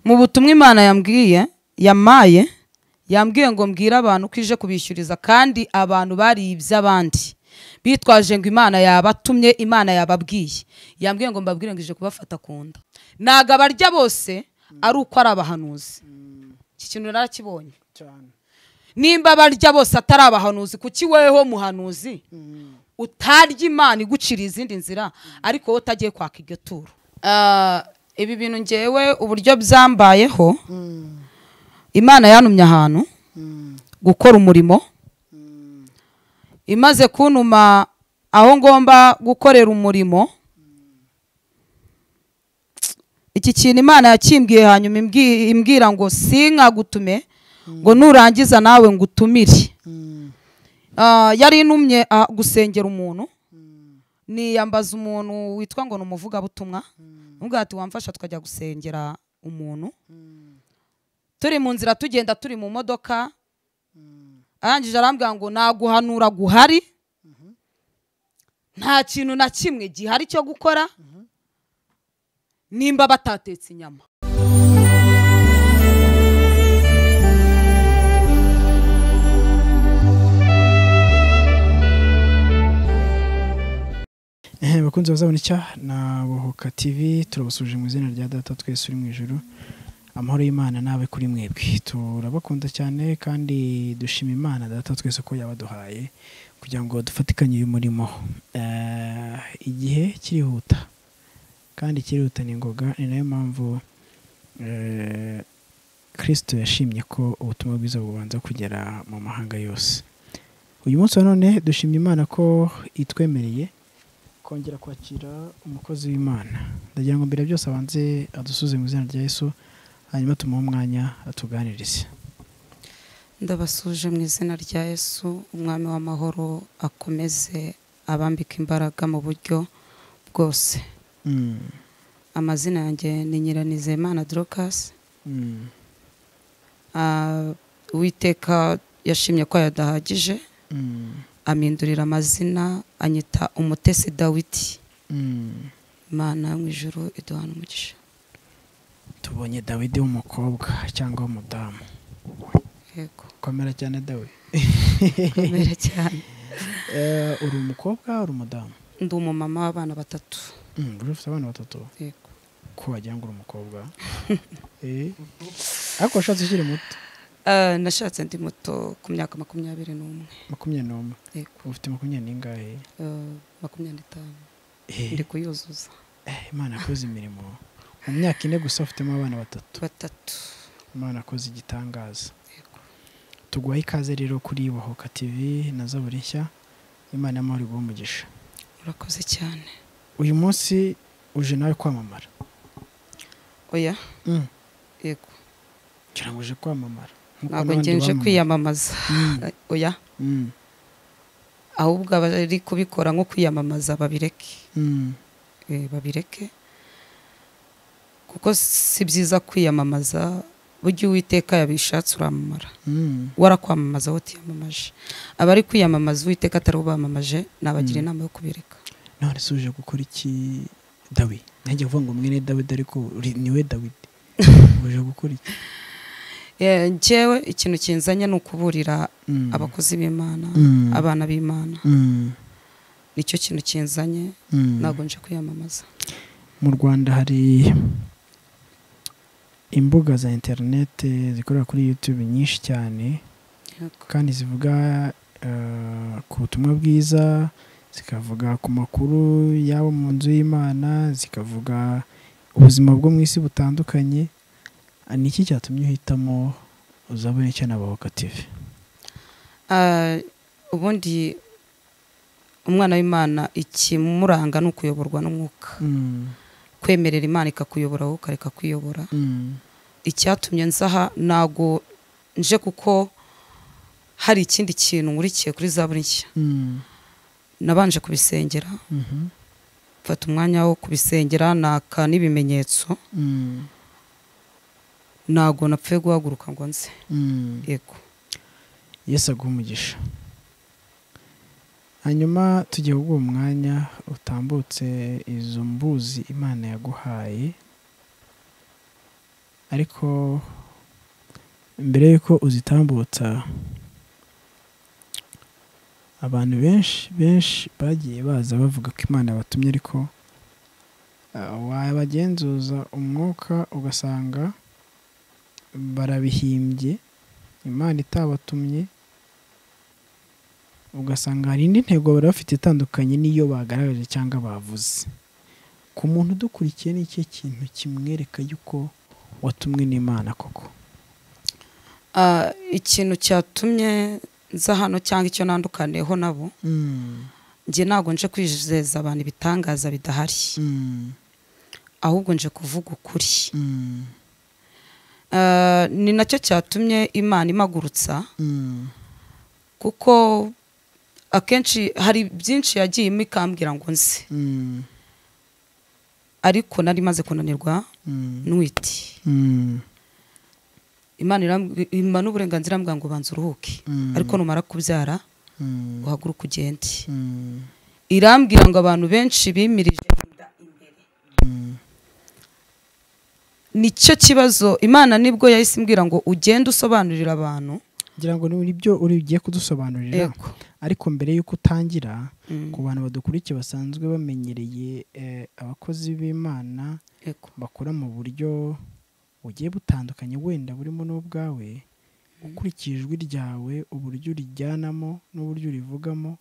mu butumwa imana yambwiye yamaye yambwiye ngo mbwire abantu ko ije kubishyuriza kandi abantu bariye iby'abandi bitwaje ngo imana yabatumye imana yababwiye yambwiye ngo mbabwire ngo ije kubafata ku nda ntago abarya bose ari uko ari abahanuzi iki kintu narakibonye cyane nimba abarya bose atari abahanuzi kuki weho muhanuzi utarya imana iguciriye izindi nzira ariko wowe utagiye kwaka iryo turo Ah, ibi bintu ngewe uburyo byambayeho imana yantumye ahantu gukora umurimo imaze kuntuma aho ngomba gukorera umurimo iki kintu imana yakimbwiye hanyuma imbwi- imbwira ngo sinkagutume ngo nurangiza nawe ngutumire Ah, yari intumye ah, gusengera umuntu niyambaza umuntu witwa ngo ni umuvugabutumwa nubwo ati wamfasha tukajya gusengera umuntu turi mu nzira tugenda turi mu modoka arangije arambwira ngo naguhanura guhari nta kintu na kimwe gihari cyo gukora nimba batatetse inyama ehe bakunze bazabona icya na bohoka tv turabasuje mu izina rya data twese uri mu ijoro amahoro y'imana nawe kuri mwebwe turabakunda cyane kandi dushima imana data twese ko yabaduhaye kugira ngo dufatikanye uyu murimo Eh, igihe kirihuta kandi kirihuta ni ngoga ni nayo mpamvu eh, kristo yashimye ko ubutumwa bwiza bubanza kugera mu mahanga yose uyu munsi wa none dushimye imana ko itwemereye kongera kwakira umukozi w'imana ndagira ngo mbere ya byose abanze adusuze mu izina rya yesu hanyuma tumuhe umwanya atuganirize ndabasuje mu izina rya yesu umwami w'amahoro akomeze abambika imbaraga mu buryo bwose Mm, amazina yanjye ni nyiranizeyimana dorokasi mm, Ah, uwiteka yashimye ko yadahagije mm, amindurira amazina anyita umutesi dawidi mm. imana yo mu ijoro iduhana umugisha tubonye dawidi w'umukobwa cyangwa w'umudamu yego komera cyane dawe kubera cyane Eh, uri umukobwa uri umudamu ndi umumama w'abana batatu Mm, uri ufite abana batatu yego ko wagira ngo uri umukobwa Eh, ariko washatse ukiri muto Ah, nashatse ndi muto ku myaka makumyabiri n'umwe makumyabiri n'umwe yego ufite makumyabiri n'ingahe Ah, makumyabiri n'itanu Eh, ndi kuyuzuza Eh, imana yakoze imirimo mu myaka ine gusa ufitemo abana batatu batatu imana akoze igitangaza yego tuguhaye ikaze rero kuri bahoka tv na zaburi nshya imana y'amahoro iguha umugisha urakoze cyane uyu munsi uje nawe kwamamara oya Mm, yego ngira ngo uje kwamamara nkuko ntabwo n'abandi ngenje bamamaza. kwiyamamaza Mm, Ah, oya mm, ahubwo abari kubikora nko kwiyamamaza babireke mm, Eh, babireke kuko si byiza kwiyamamaza burya uwiteka yabishatse uramamara mm, warakwamamaza wowe utiyamamaje abari kwiyamamaza uwiteka atari bamamaje nabagira inama yo kubireka none se uje gukora iki dawi nanjye kuvuga ngo mwene dawidi ariko uri- ni we dawidi uje gukora iki Eh, njyewe ikintu kinzanye ni ukuburira Mm, abakozi b'imana Mm. abana b'imana mm, nicyo kintu kinzanye mm. ntabwo nje kwiyamamaza mu rwanda hari imbuga za interinete zikorera kuri youtube nyinshi cyane Yego. kandi zivuga eh, ku butumwa bwiza zikavuga ku makuru y'abo mu nzu y'imana zikavuga ubuzima bwo mu isi butandukanye Ah, ni iki cyatumye uhitamo uzabone icyo nabahoka tv Ah, ubundi umwana w'imana ikimuranga ni ukuyoborwa n'umwuka Mm, kwemerera imana ikakuyobora wowe ukareka kwiyobora mm, icyatumye nzaha ntago nje kuko hari ikindi kintu nkurikiye kuri za buri nshya mm, nabanje kubisengera mhm, mfata umwanya wo kubisengera naka n'ibimenyetso mm, ntago napfuye guhaguruka ngo nze mm. yego yesu aguha umugisha hanyuma tugiye guha umwanya utambutse izo mbuzi imana yaguhaye ariko mbere y'uko uzitambutsa abantu benshi benshi bagiye baza bavuga ko imana yabatumye ariko ah, wabagenzuza umwuka ugasanga barabihimbye imana itabatumye ugasanga hari indi ntego bari bafite itandukanye n'iyo bagaragaje cyangwa bavuze ku muntu udukurikiye ni ikihe kintu kimwereka yuko watumwe n'imana koko Ah, ikintu cyatumye nza hano cyangwa icyo nandukaniyeho nabo njye ntabwo nje kwizeza abantu ibitangaza bidahari ahubwo nje kuvuga ukuri Ah, ni nacyo cyatumye imana imagurutsa kuko akenshi hari byinshi yagiyemo ikambwira ngo nze ariko nari maze kunanirwa nwiti imana irambwi- impa n'uburenganzira mbwa ngo banza uruhuke ariko numara kubyara uhaguruke ugende irambwira ngo abantu benshi bimirije inda imbere nicyo kibazo imana nibwo yahise imbwira ngo ugende usobanurira abantu ngira ngo ni byo uri ugiye kudusobanurira Yego. ariko mbere y'uko utangira Mm. ku bantu badukurikiye basanzwe bamenyereye eh, abakozi b'imana Yego. bakora mu buryo bugiye butandukanye wenda burimo n'ubwawe ukurikije ijwi ryawe uburyo urijyanamo n'uburyo urivugamo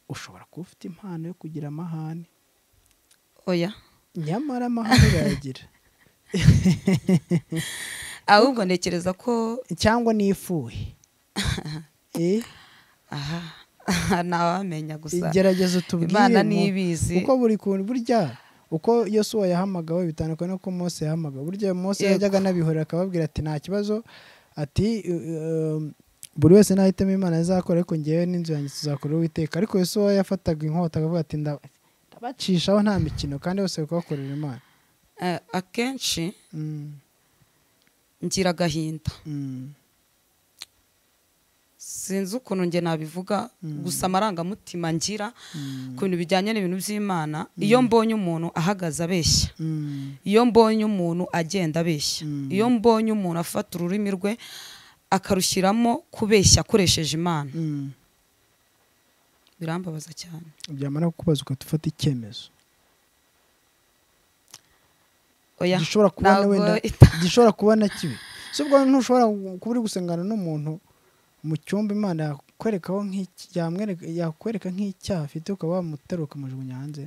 ushobora kuba ufite impano yo kugira amahane oya nyamara amahane urayagira ahubwo ntekereza ko cyangwa n'ifuhe Eh, aha ntawamenya gusa gerageza utubwire imana mu- nibizi uko buri kuntu burya uko yosuwa yahamagawe bitandukanye n'uko mose yahamagawe burya mose Yego. yajyaga anabihorera akababwira ati nta kibazo ati um, buri wese nahitamo imana azakora ariko ngewe n'inzu yanjye tuzakora uwiteka ariko yosuwa yafataga inkota akavuga ati "Nda- ndabacishaho nta mikino kandi bose bari kubakorera imana Eh, akenshi Mm, ngira agahinda mm, sinzi ukuntu njye nabivuga Mm. gusa amarangamutima ngira mm, ku bintu bijyanye n'ibintu by'imana iyo mbonye umuntu ahagaze abeshya mm, iyo mbonye umuntu agenda abeshya Mm. iyo mbonye umuntu afata ururimi rwe akarushyiramo kubeshya akoresheje imana mm. birambabaza cyane byamara kukubaza ugahita ufata icyemezo oya gishobora kubona ntabwo wenda ita- gishobora kubona kibi si ubwo ntushobora kuba uri gusengana n'umuntu mu cyumba imana yakwerekaho nk'iki yamwereka- yakwereka nk'icyaha afite ukaba wamutera ukamujugunya hanze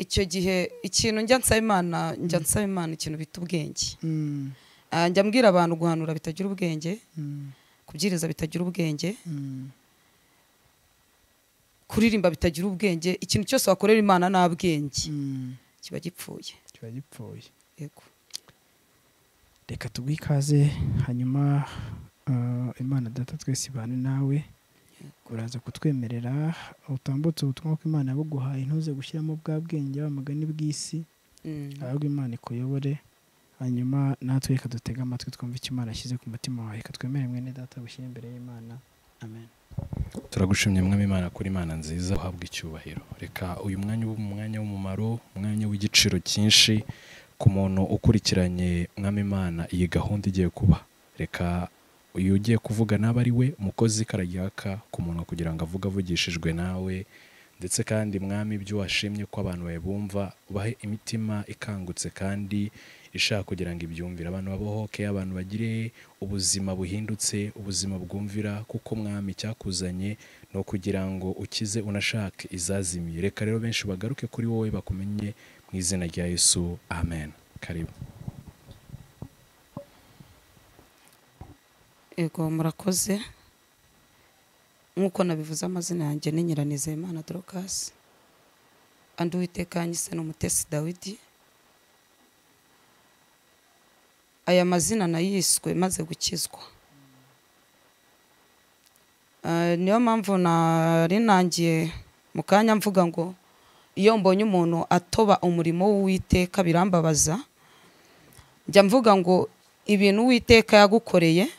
icyo gihe ikintu njya nsaba imana njya nsaba imana ikintu bita ubwenge Mm, Ah, njya mbwira abantu guhanura bitagira ubwenge mm, kubwiriza bitagira ubwenge mm, kuririmba bitagira ubwenge ikintu cyose wakorera imana nta bwenge mm. kiba gipfuye kiba gipfuye yego reka tuguhe ikaze hanyuma ah, imana data twese ibane nawe uraza kutwemerera utambutse ubutumwa ko imana yabuguhaye ntuze gushyiramo bwa bwenge wa mugani bw'isi Mm. ahubwo imana ikuyobore hanyuma natwe reka dutege amatwi twumve icyo imana yashyize ku mutima wawe reka twemere mwene data gushyira imbere y'imana amen turagushimye mwami imana kuri imana nziza uhabwa icyubahiro reka uyu mwanya ube umwanya w'umumaro umwanya w'igiciro cyinshi ku muntu ukurikiranye mwami imana iyi gahunda igiye kuba reka uyu ugiye kuvuga nabe ari we umukozi kararyaka ku muntu kugira ngo avuge avugishijwe nawe ndetse kandi mwami ibyo washimye ko abantu babibumva ubahe imitima ikangutse kandi ishaka kugira ngo ibyumvire abantu babohoke abantu bagire ubuzima buhindutse ubuzima bwumvira kuko mwami icyakuzanye ni ukugira ngo ukize unashake izazimiye reka rero benshi bagaruke kuri wowe bakumenye mu izina rya yesu amen karibu yego murakoze nk'uko nabivuze amazina yanjye ni nyiranizeyimana dorokasi andi uwiteka yanyise ni umutesi dawidi aya mazina nayiswe maze gukizwa Ah, niyo mpamvu nari nangiye mu kanya mvuga ngo iyo mbonye umuntu atoba umurimo w'uwiteka birambabaza njya mvuga ngo ibintu uwiteka yagukoreye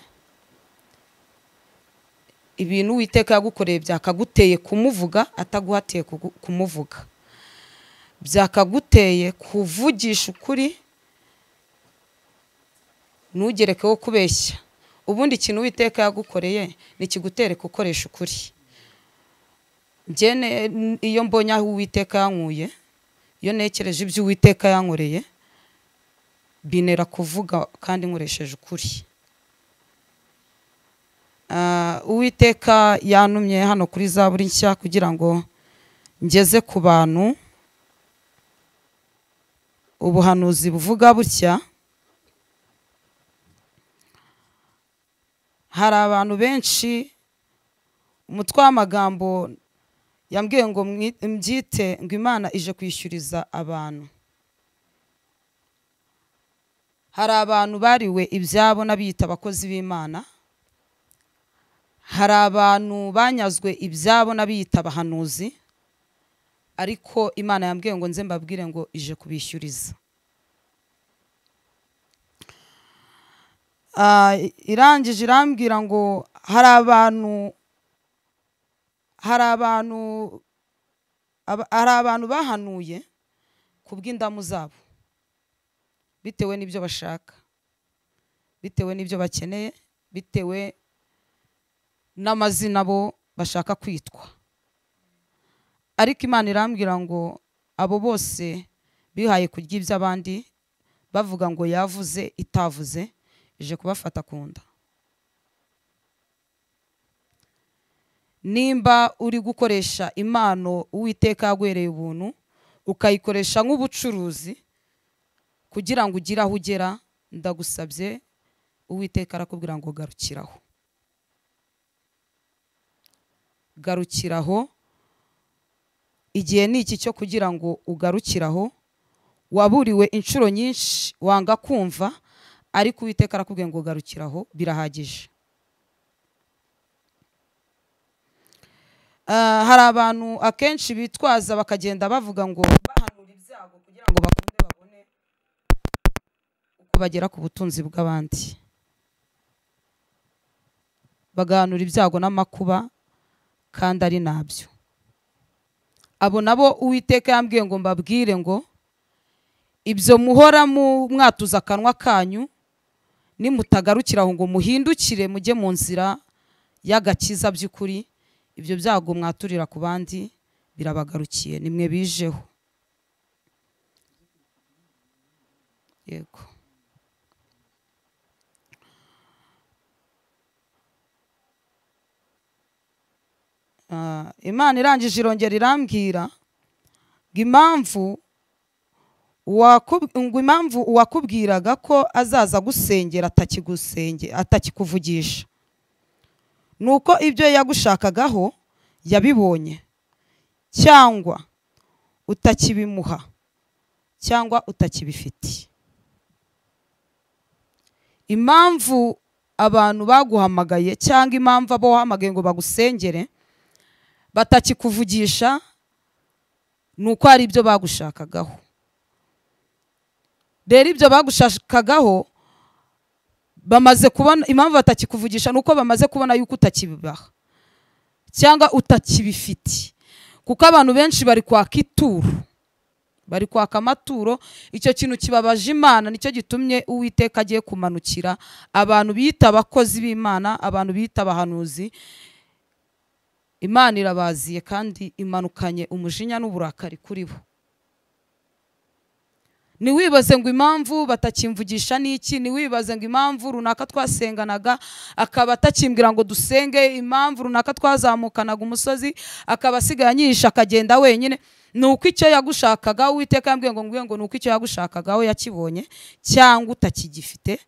ibintu uwiteka yagukoreye byakaguteye kumumuvuga ataguhatiye kugu- kumuvuga byakaguteye kuvugisha ukuri ntugerekeho kubeshya ubundi ikintu uwiteka yagukoreye nikigutereka ukoresha ukuri njyene iyo mbonye aho uwiteka yankuye iyo ntekereje ibyo uwiteka yankoreye binera kuvuga kandi nkoresheje ukuri Ah, uwiteka yantumye hano kuri za buri nshya kugira ngo ngeze ku bantu ubuhanuzi buvuga butya hari abantu benshi umutwe w'amagambo yambwiye ngo mwi- mbyite ngo imana ije kwishyuriza abantu hari abantu bariwe ibyabo n'abiyita abakozi b'imana hari abantu banyazwe ibyabo n'abiyita abahanuzi ariko imana yambwiye ngo nze mbabwire ngo ije kubishyuriza Ah, irangije irambwira ngo hari abantu hari abantu aba- hari abantu bahanuye kubw'indamu zabo bitewe n'ibyo bashaka bitewe n'ibyo bakeneye bitewe n'amazina bo bashaka kwitwa ariko imana irambwira ngo abo bose bihaye kurya iby'abandi bavuga ngo yavuze itavuze ije kubafata ku nda nimba uri gukoresha impano uwiteka yagwereye ubuntu ukayikoresha nk'ubucuruzi kugira ngo ugire aho ugera ndagusabye uwiteka arakubwira ngo garukiraho garukiraho igihe ni iki cyo kugira ngo ugarukiraho waburiwe inshuro nyinshi wanga kumva ariko uwiteka arakubwiye ngo garukiraho birahagije Ah, hari abantu akenshi bitwaza bakagenda bavuga ngo bahanura ibyago kugira ngo bakunde babone uko bagera ku butunzi bw'abandi bagahanura ibyago n'amakuba kandi ari nabyo abo nabo uwiteka yambwiye ngo mbabwire ngo ibyo muhora mu- mwatuza akanwa kanyu nimutagarukira aho ngo muhindukire mujye mu nzira y'agakiza by'ukuri ibyo byago mwaturira ku bandi birabagarukiye nimwe bijeho yego Ah, imana irangije irongera irambwira ngo impamvu wakub- ngo impamvu uwakubwiraga ko azaza gusengera atakigusenge atakikuvugisha ni uko ibyo yagushakagaho yabibonye cyangwa utakibimuha cyangwa utakibifite impamvu abantu baguhamagaye cyangwa impamvu abo wahamagaye ngo bagusengere batakikuvugisha ni uko hari ibyo bagushakagaho rero ibyo bagushakagaho bamaze kubona impamvu batakikuvugisha ni uko bamaze kubona yuko utakibibaha cyangwa utakibifite kuko abantu benshi bari kwaka ituro bari kwaka amaturo icyo kintu kibabaje imana nicyo gitumye uwiteka agiye kumanukira abantu biyita abakozi b'imana abantu biyita abahanuzi imana irabaziye kandi imanukanye umujinya n'uburakari kuri bo ntiwibaze ngo impamvu batakimvugisha n'iki ntiwibaze ngo impamvu runaka twasenganaga akaba atakimbwira ngo dusenge impamvu runaka twazamukanaga umusozi akaba asigaye anyihisha akagenda wenyine ni uko icyo yagushakaga uwiteka yambwiye ngo ngwire ngo ni uko icyo yagushakagaho yakibonye cyangwa utakigifite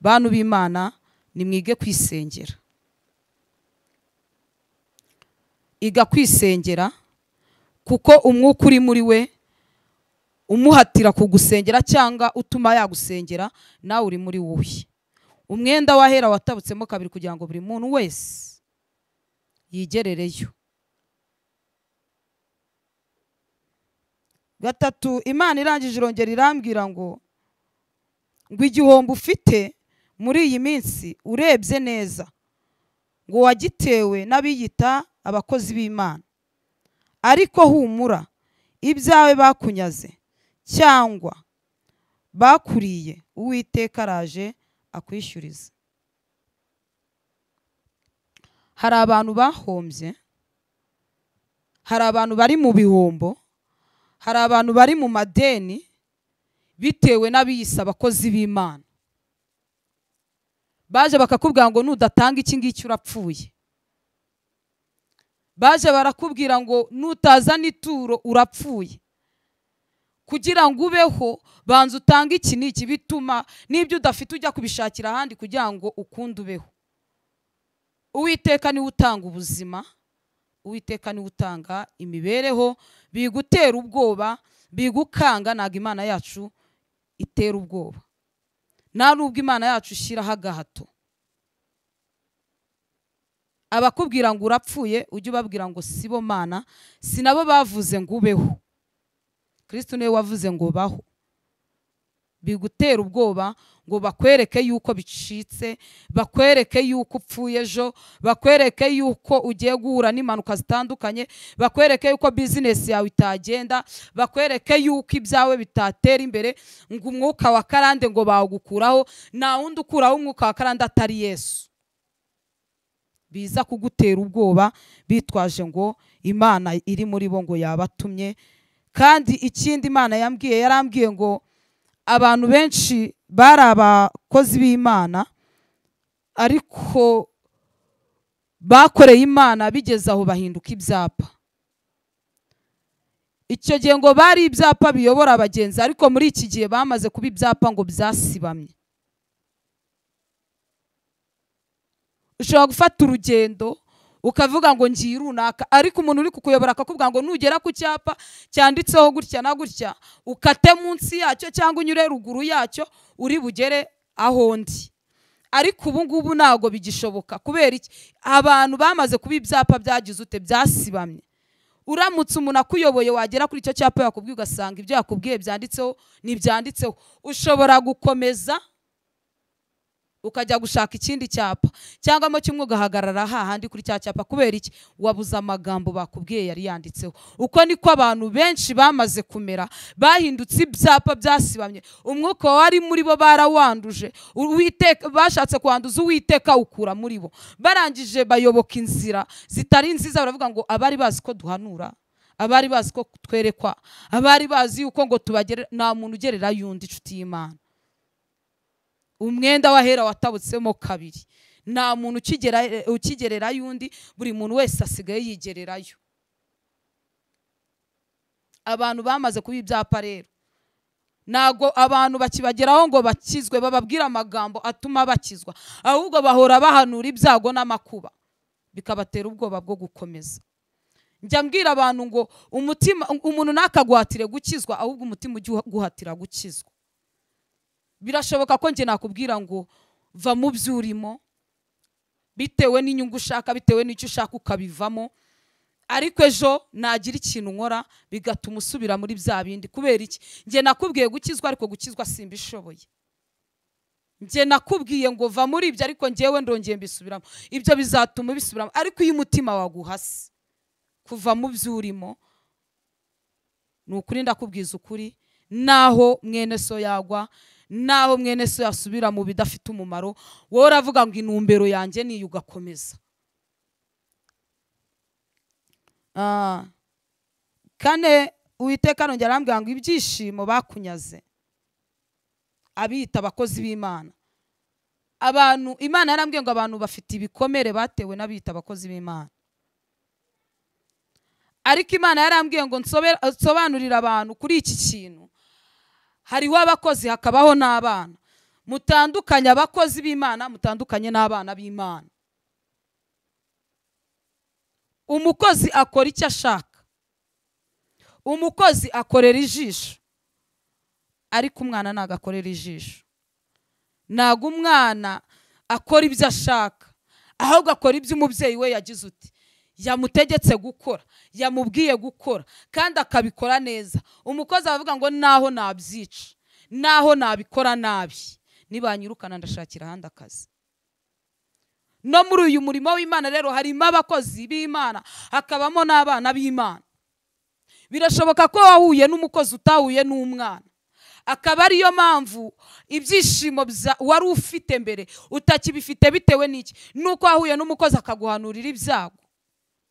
bantu b'imana nimwige kwisengera iga kwisengera kuko umwuka uri muri we umuhatira kugusengera cyangwa utuma yagusengera nawe uri muri wowe umwenda wahera watabutsemo kabiri kugira ngo buri muntu wese yigerereyo gatatu imana irangije irongera irambwira ngo ngo igihombo ufite muri iyi minsi urebye neza ngo wagitewe n'abiyita abakozi b'imana ariko humura ibyawe bakunyaze cyangwa bakuriye uwiteka araje akwishyuriza hari abantu bahombye hari abantu bari mu bihombo hari abantu bari mu madeni bitewe n'abiyisa abakozi b'imana baje bakakubwira ngo nudatanga iki ngiki urapfuye baje barakubwira ngo nutazana ituro urapfuye kugira ngo ubeho banza utange iki n'iki bituma n'ibyo udafite ujya kubishakira ahandi kugira ngo ukunde ubeho uwiteka niwe utanga ubuzima uwiteka niwe utanga imibereho bigutera ubwoba bigukanga ntabwo imana yacu itera ubwoba nta nubwo imana yacu ishyiraho agahato abakubwira ngo urapfuye ujye ubabwira ngo sibo mana si nabo bavuze ngo ubeho kirisiti niwe wavuze ngo baho bigutera ubwoba ngo bakwereke yuko bicitse bakwereke yuko upfuye ejo bakwereke yuko ugiye guhura n'impanuka zitandukanye bakwereke yuko bizinesi yawe itagenda bakwereke yuko ibyawe bitatera imbere ngo umwuka wa karande ngo bawugukuraho nta wundi ukuraho umwuka wa karande atari yesu biza kugutera ubwoba bitwaje ngo imana iri muri bo ngo yabatumye kandi ikindi imana yambwiye yarambwiye ngo abantu benshi bari abakozi b'imana ariko bakoreye imana bigeze aho bahinduka ibyapa icyo gihe ngo bari ibyapa biyobora abagenzi ariko muri iki gihe bamaze kuba ibyapa ngo byasibamye ushobora gufata urugendo ukavuga ngo ngiye runaka ariko umuntu uri kukuyobora akakubwira ngo nugera ku cyapa cyanditseho gutya na gutya ukate munsi yacyo cyangwa unyure ruguru yacyo uri bugere aho ndi ariko ubu ngubu ntabwo bigishoboka kubera iki abantu bamaze kuba ibyapa byagize ute byasibamye uramutse umuntu akuyoboye wagera kuri icyo cyapa yakubwiye ugasanga ibyo yakubwiye byanditseho ntibyanditseho ushobora gukomeza ukajya gushaka ikindi cyapa cyangwa mo kimwe ugahagarara hahandi kuri cya cyapa kubera iki wabuze amagambo bakubwiye yari yanditseho uko niko abantu benshi bamaze kumera bahindutse ibyapa byasibamye umwuka wari muri bo barawanduje Uwiteka- bashatse kwanduza uwiteka ukura muri bo barangije bayoboka inzira zitari nziza baravuga ngo abari bazi ko duhanura abari bazi ko twerekwa abari bazi yuko ngo tubagere nta muntu ugererayo undi inshuti y'imana umwenda w'ahera watabutsemo kabiri nta muntu ukigera- ukigererayo undi buri muntu wese asigaye yigererayo abantu bamaze kuba ibyapa rero ntabwo abantu bakibageraho ngo bakizwe bababwire amagambo atuma bakizwa ahubwo bahora bahanura ibyago n'amakuba bikabatera ubwoba bwo gukomeza njya mbwira abantu ngo umutima umuntu ntakaguhatire gukizwa ahubwo umutima ujye uguhatira gukizwa birashoboka ko njye nakubwira ngo va mu byo urimo bitewe n'inyungu ushaka bitewe n'icyo ushaka ukabivamo ariko ejo nagira ikintu nkora bigatuma usubira muri bya bindi kubera iki njye nakubwiye gukizwa ariko gukizwa simbishoboye njye nakubwiye ngo va muri ibyo ariko njyewe ndongeye mbisubiramo ibyo bizatuma ubisubiramo ariko iyo umutima waguhase kuva mu byo urimo ni ukuri ndakubwiza ukuri naho mwene so yagwa naho mwene so yasubira mu bidafite umumaro wowe uravuga ngo intumbero yanjye niyo ugakomeza Ah, kane uwiteka nongera arambwira ngo ibyishimo bakunyaze abiyita abakozi b'imana abantu imana yarambwiye ngo abantu bafite ibikomere batewe n'abiyita abakozi b'imana ariko imana yarambwiye ngo nsobe- nsobanurire abantu kuri iki kintu hariho abakozi hakabaho n'abana mutandukanye abakozi b'imana mutandukanye n'abana b'imana umukozi akora icyo ashaka umukozi akorera ijisho ariko umwana ntabwo akorera ijisho ntabwo umwana akora ibyo ashaka ahubwo akora ibyo umubyeyi we yagize uti yamutegetse gukora yamubwiye gukora kandi akabikora neza umukozi aravuga ngo naho nabyica naho nabikora nabi nibanyirukana ndashakira ahandi akazi no muri uyu murimo w'imana rero harimo abakozi b'imana hakabamo n'abana b'imana birashoboka ko wahuye n'umukozi utahuye n'umwana akaba ariyo mpamvu ibyishimo bya- wari ufite mbere utakibifite bitewe n'iki nuko wahuye n'umukozi akaguhanurira ibyago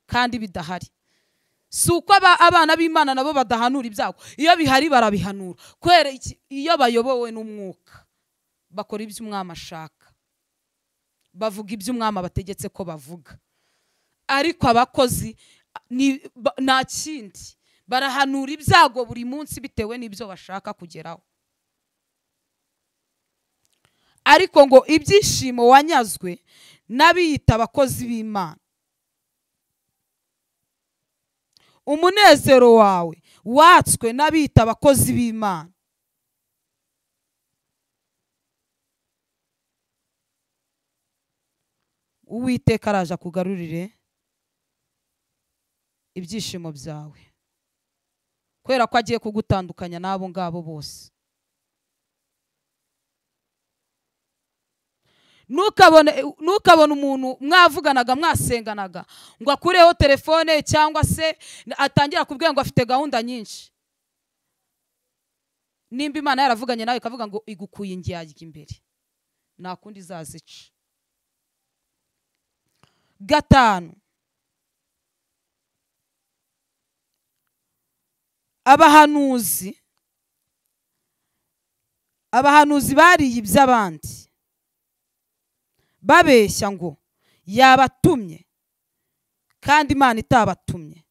kandi bidahari si uko aba- abana b'imana nabo badahanura ibyago iyo bihari barabihanura kubera iki? iyo bayobowe n'umwuka bakora ibyo umwami ashaka bavuga ibyo umwami abategetse ko bavuga ariko abakozi ni- ba- nta kindi barahanura ibyago buri munsi bitewe n'ibyo bashaka kugeraho ariko ngo ibyishimo wanyazwe n'abiyita abakozi b'imana umunezero wawe watswe n'abiyita abakozi b'imana uwiteka araje akugarurire ibyishimo byawe kubera ko agiye kugutandukanya n'abo ngabo bose ntukabone ntukabone umuntu mwavuganaga mwasenganaga ngo akureho telefone cyangwa se atangira kubwira ngo afite gahunda nyinshi nimba imana yaravuganye nawe ikavuga ngo igukuye indyarya imbere nta kundi izazica gatanu abahanuzi abahanuzi bariye iby'abandi babeshya ngo yabatumye kandi imana itabatumye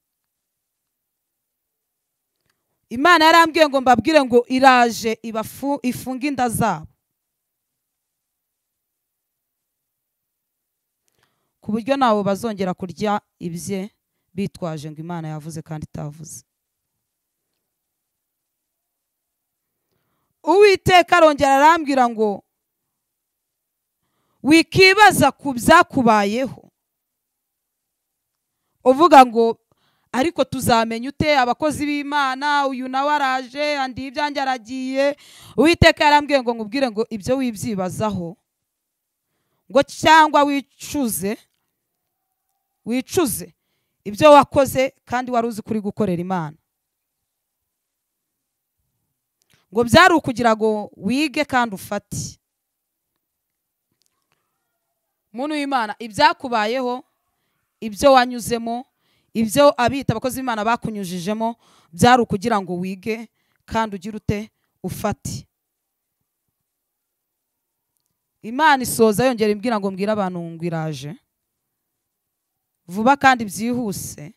imana yarambwiye ngo mbabwire ngo iraje ibafu ifunge inda zabo ku buryo ntawe bazongera kurya ibye bitwaje ngo imana yavuze kandi itavuze uwiteka arongera arambwira ngo wikibaza ku byakubayeho uvuga ngo ariko tuzamenya ute abakozi b'imana uyu nawe araje andi ibyanjye aragiye uwiteka yarambwiye ngo nkubwire ngo ibyo wibyibazaho ngo cyangwa wicuze wicuze ibyo wakoze kandi wari uzi kuri gukorera imana ngo byari ukugira ngo wige kandi ufate muntu w'imana ibyakubayeho ibyo wanyuzemo ibyo abita abakozi b'imana bakunyujijemo byari ukugira ngo wige kandi ugire ute ufate imana isoza yongera imbwira ngo mbwire abantu ngo iraje vuba kandi byihuse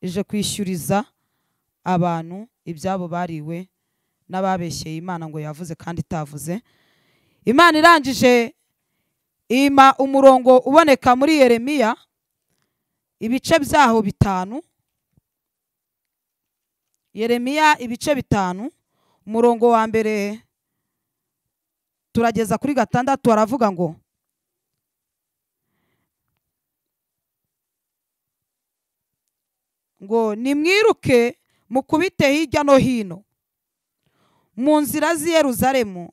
ije kwishyuriza abantu ibyabo bariwe n'ababeshyeye imana ngo yavuze kandi itavuze imana irangije ima umurongo uboneka muri yeremiya ibice byaho bitanu yeremiya ibice bitanu umurongo wa mbere turageza kuri gatandatu aravuga ngo ngo nimwiruke mukubite hirya no hino mu nzira z'i Yeruzalemu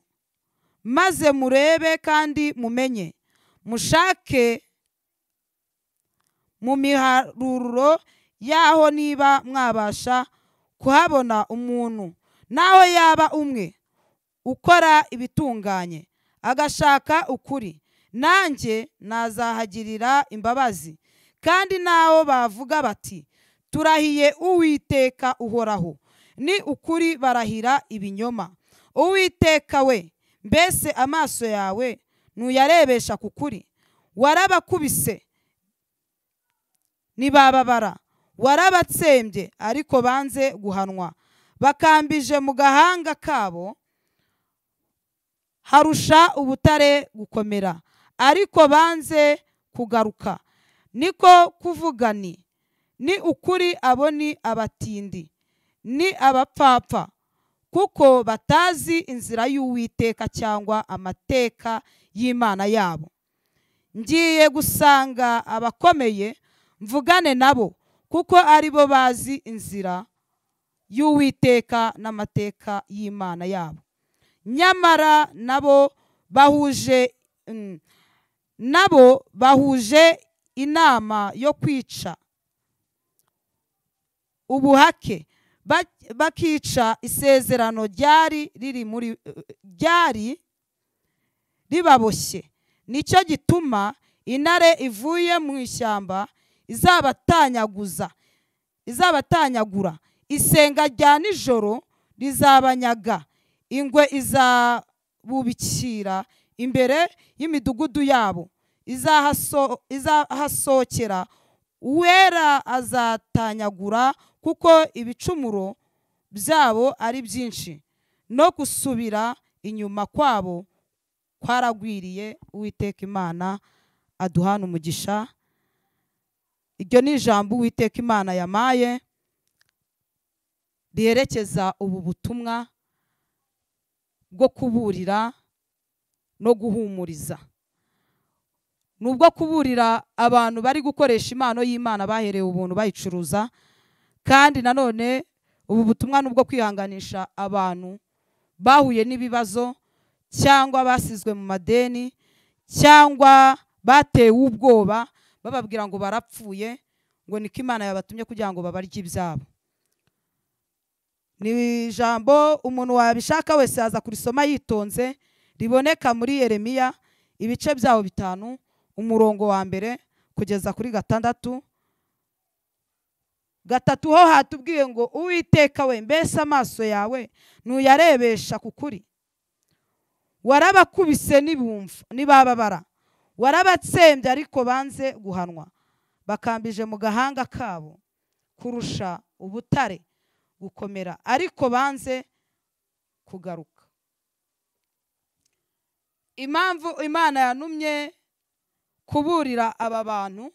maze murebe kandi mumenye mushake mu miharuro yaho niba mwabasha kuhabona umuntu naho yaba umwe ukora ibitunganye agashaka ukuri nanjye nazahagirira imbabazi kandi naho bavuga bati turahiye uwiteka uhoraho ni ukuri barahira ibinyoma uwiteka we mbese amaso yawe ntuyarebesha ku kuri warabakubise ntibababara warabatsembye ariko banze guhanwa bakambije mu gahanga kabo harusha ubutare gukomera ariko banze kugaruka niko kuvuga ni ni ukuri abo ni abatindi ni abapfapfa kuko batazi inzira y'uwiteka cyangwa amateka y'imana yabo ngiye gusanga abakomeye mvugane nabo kuko ari bo bazi inzira y'uwiteka n'amateka y'imana yabo nyamara nabo bahuje mm, nabo bahuje inama yo kwica ubuhake Ba- bakica isezerano ryari riri muri ryari ribaboshye nicyo gituma intare ivuye mu ishyamba izabatanyaguza izabatanyagura isenga rya nijoro rizabanyaga ingwe izabubikira imbere y'imidugudu yabo izahaso- izahasohokera uwera azatanyagura kuko ibicumuro byabo ari byinshi no gusubira inyuma kwabo kwaragwiriye uwiteka imana aduhana umugisha iryo ni ijambo uwiteka imana yamaye riherekeza ubu butumwa bwo kuburira no guhumuriza ni ubwo kuburira abantu bari gukoresha impano y'imana baherewe ubuntu bayicuruza kandi nanone ubu butumwa ni ubwo kwihanganisha abantu bahuye n'ibibazo cyangwa basizwe mu madeni cyangwa batewe ubwoba bababwira ngo barapfuye ngo niko imana yabatumye kugira ngo babarye ibyabo ni ijambo umuntu wabishaka wese yaza kurisoma yitonze riboneka muri yeremiya ibice byawo bitanu umurongo wa mbere kugeza kuri gatandatu gatatu ho hatubwiye ngo uwiteka we mbese amaso yawe ntuyarebesha ku kuri warabakubise nibumva nibababara warabatsembye ariko banze guhanwa bakambije mu gahanga kabo kurusha ubutare gukomera ariko banze kugaruka impamvu imana yanumye kuburira aba bantu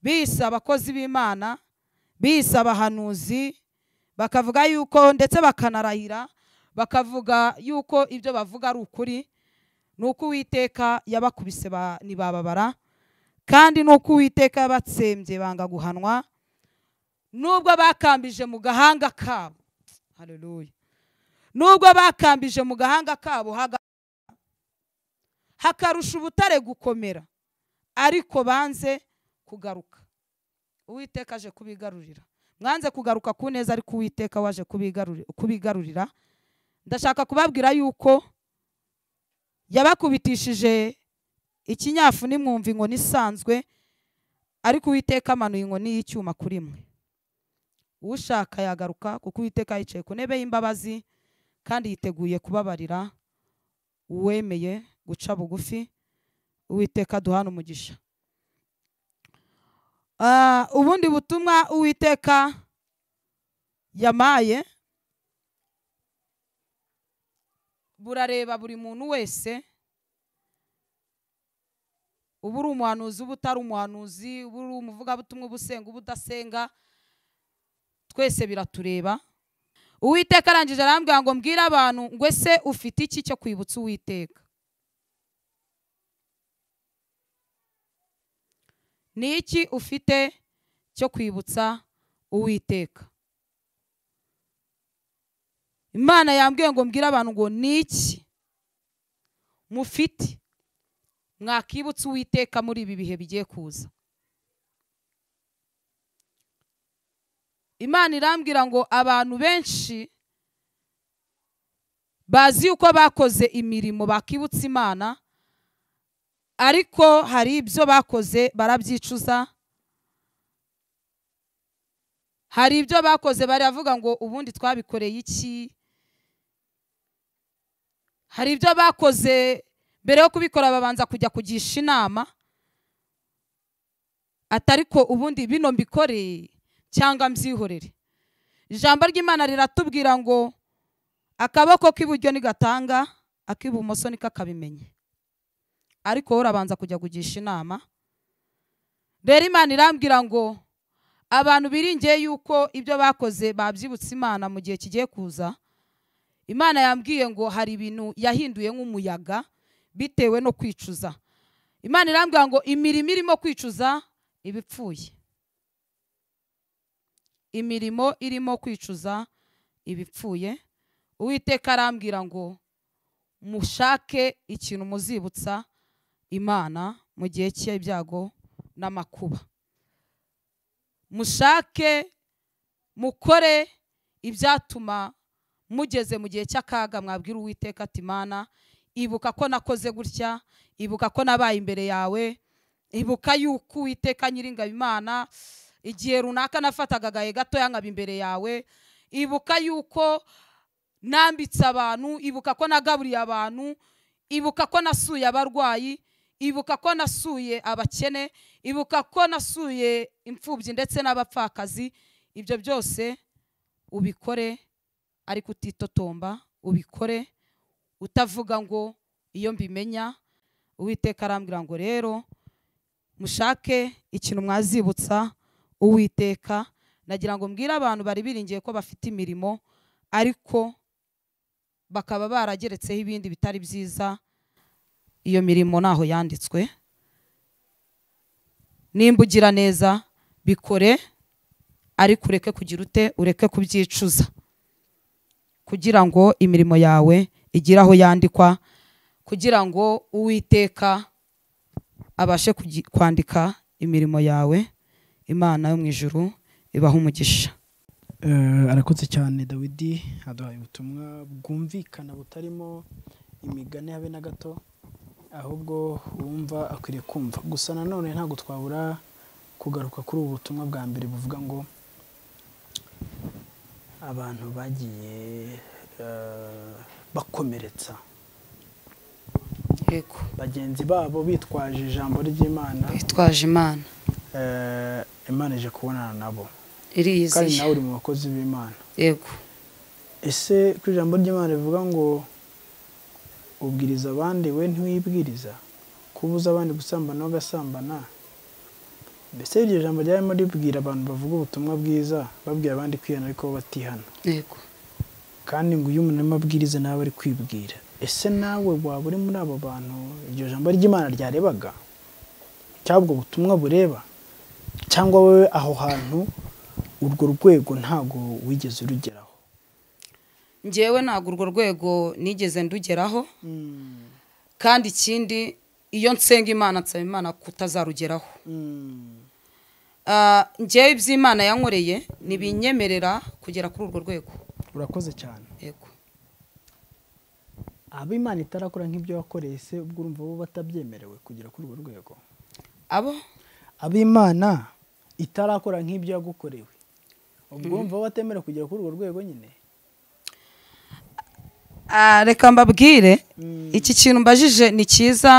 bise abakozi b'imana bise abahanuzi bakavuga yuko ndetse bakanarahira bakavuga yuko ibyo bavuga ari ukuri ni uko uwiteka yabakubise ba- ntibababara kandi ni uko uwiteka yabatsembye banga guhanwa nubwo bakambije mu gahanga kabo haleluya nubwo bakambije mu gahanga kabo haga- hakarusha ubutare gukomera ariko banze kugaruka uwiteka aje kubigarurira mwanze kugaruka ku neza ariko uwiteka waje kubigaruri- kubigarurira ndashaka kubabwira yuko yabakubitishije ikinyafu nimwumva inkoni isanzwe ariko uwiteka amanuye inkoni y'icyuma kuri mwe ushaka yagaruka kuko uwiteka yicaye ku ntebe y'imbabazi kandi yiteguye kubabarira uwemeye guca bugufi uwiteka duhana umugisha Ah, ubundi butumwa uwiteka yamaye burareba buri muntu wese uba uri umuhanuzi uba utari umuhanuzi uba uri umuvugabutumwa uba usenga uba udasenga twese biratureba uwiteka arangije arambwira ngo mbwire abantu ngo ese ufite iki cyo kwibutsa uwiteka ni iki ufite cyo kwibutsa uwiteka imana yambwiye ngo mbwire abantu ngo ni iki mufite mwakibutsa uwiteka muri ibi bihe bigiye kuza imana irambwira ngo abantu benshi bazi yuko bakoze imirimo bakibutsa imana ariko hari ibyo bakoze barabyicuza hari ibyo bakoze baravuga ngo ubundi twabikoreye iki hari ibyo bakoze mbere yo kubikora babanza kujya kugisha inama atari ko ubundi bino mbikoreye cyangwa mbyihorere ijambo ry'imana riratubwira ngo akaboko k'iburyo nigatanga ak'ibumoso niko akabimenye ariko wowe urabanza kujya kugisha inama rero imana irambwira ngo abantu biringiye yuko ibyo bakoze babyibutse imana mu gihe kigiye kuza imana yambwiye ngo hari ibintu yahinduye nk'umuyaga bitewe no kwicuza imana irambwira ngo imirimo irimo kwicuza iba ipfuye imirimo irimo kwicuza ibipfuye uwiteka arambwira ngo mushake ikintu muzibutsa imana mu gihe cy'ibyago n'amakuba mushake mukore ibyatuma mugeze mu gihe cy'akaga mwabwira uwiteka ati mana ibuka ko nakoze gutya ibuka ko nabaye imbere yawe ibuka yuko uwiteka nyiringaba imana igihe runaka nafataga agahe gatoya nkaba imbere yawe ibuka yuko nambitse abantu ibuka ko nagaburiye abantu ibuka ko nasuye abarwayi ibuka ko nasuye abakene ibuka ko nasuye imfubyi ndetse n'abapfakazi ibyo byose ubikore ariko utitotomba ubikore utavuga ngo iyo mbimenya uwiteka arambwira ngo rero mushake ikintu mwazibutsa uwiteka nagira ngo mbwire abantu bari biringiye ko bafite imirimo ariko bakaba barageretseho ibindi bitari byiza iyo mirimo ntaho yanditswe nimba ugira neza bikore ariko ureke kugira ute ureke kubyicuza kugira ngo imirimo yawe igire aho yandikwa kugira ngo uwiteka abashe kugi- kwandika imirimo yawe imana yo mu ijuru ibaha umugisha Eh, arakoze cyane dawidi aduhaye ubutumwa bwumvikana butarimo imigani habe na gato ahubwo uwumva akwiriye kumva gusa nanone ntabwo twabura kugaruka kuri ubu butumwa bwa mbere buvuga ngo abantu bagiye eh, bakomeretsa yego bagenzi babo bitwaje ijambo ry'imana bitwaje imana eh, imana ije kubonana nabo kandi iriyizeye nawe uri mu bakozi b'imana yego ese ku ijambo ry'imana rivuga ngo ubwiriza abandi we ntiwibwiriza kubuza abandi gusambana bagasambana mbese iryo jambo ryarimo ribwira abantu bavuga ubutumwa bwiza babwira abandi kwihana ariko bo batihana yego kandi ngo iyo umuntu arimo abwiriza nawe ari kwibwira ese nawe waba uri muri abo bantu iryo jambo ry'imana ryarebaga cyangwa ubwo butumwa bureba cyangwa wowe aho hantu urwo rwego ntago wigeze urugeraho ngewe ntabwo urwo rwego nigeze ndugeraho kandi ikindi iyo nsenga imana nsaba imana kutazarugeraho Ah, ngewe iby'imana yankoreye ntibinyemerera kugera kuri urwo rwego urakoze cyane yego aba imana itarakora nk'ibyo wakoreye se ubwo urumva bo batabyemerewe kugera kuri urwo rwego abo aba imana itarakora nk'ibyo yagukorewe ubwo urumva bo batemerewe kugera kuri urwo rwego nyine Ah, reka mbabwire Mm. iki kintu mbajije ni cyiza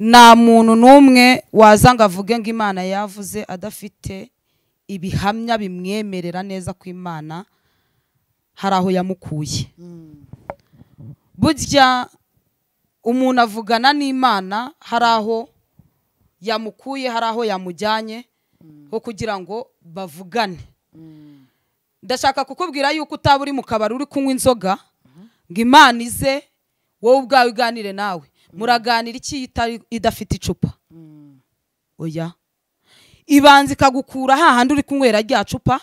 nta muntu n'umwe waza ngo avuge ngo imana yavuze adafite ibihamya bimwemerera neza ko imana hari aho yamukuye burya umuntu avugana n'imana hari aho yamukuye hari aho yamujyanye ho kugira ngo bavugane ndashaka kukubwira yuko utaba uri mu kabari uri kunywa inzoga ngo imana ize wowe ubwawe uganire nawe muraganira iki itari- idafite icupa oya ibanza ikagukura hahandi uri kunywera rya cupa